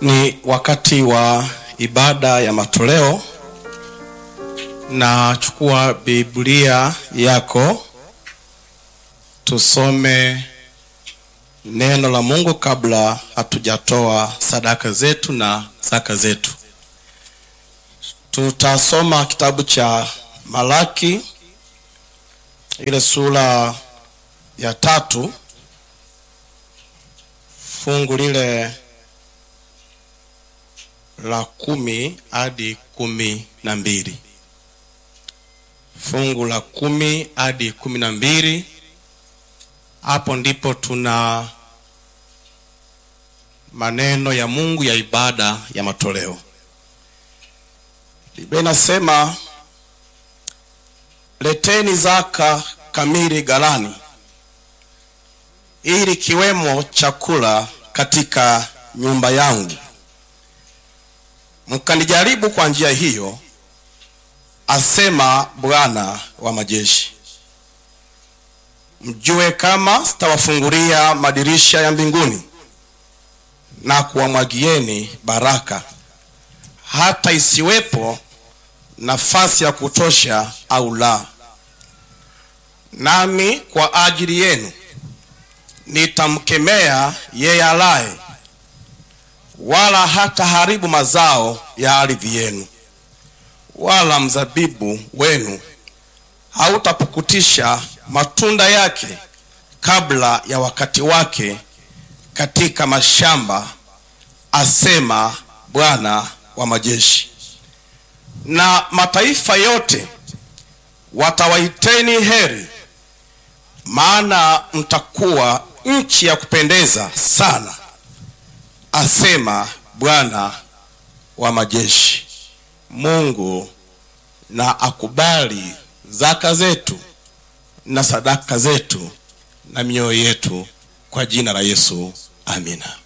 Ni wakati wa ibada ya matoleo. Na chukua Biblia yako tusome neno la Mungu kabla hatujatoa sadaka zetu na zaka zetu. Tutasoma kitabu cha Malaki ile sura ya tatu fungu lile la kumi hadi kumi na mbili fungu la kumi hadi kumi na mbili hapo ndipo tuna maneno ya Mungu ya ibada ya matoleo. Biblia inasema leteni zaka kamili ghalani, ili kiwemo chakula katika nyumba yangu, mkanijaribu kwa njia hiyo, asema Bwana wa majeshi, mjue kama sitawafungulia madirisha ya mbinguni na kuwamwagieni baraka hata isiwepo nafasi ya kutosha au la. Nami kwa ajili yenu nitamkemea yeye alaye, wala hata haribu mazao ya ardhi yenu, wala mzabibu wenu hautapukutisha matunda yake kabla ya wakati wake katika mashamba, asema Bwana wa majeshi. Na mataifa yote watawaiteni heri, maana mtakuwa nchi ya kupendeza sana, asema Bwana wa majeshi. Mungu na akubali zaka zetu na sadaka zetu na mioyo yetu kwa jina la Yesu, amina.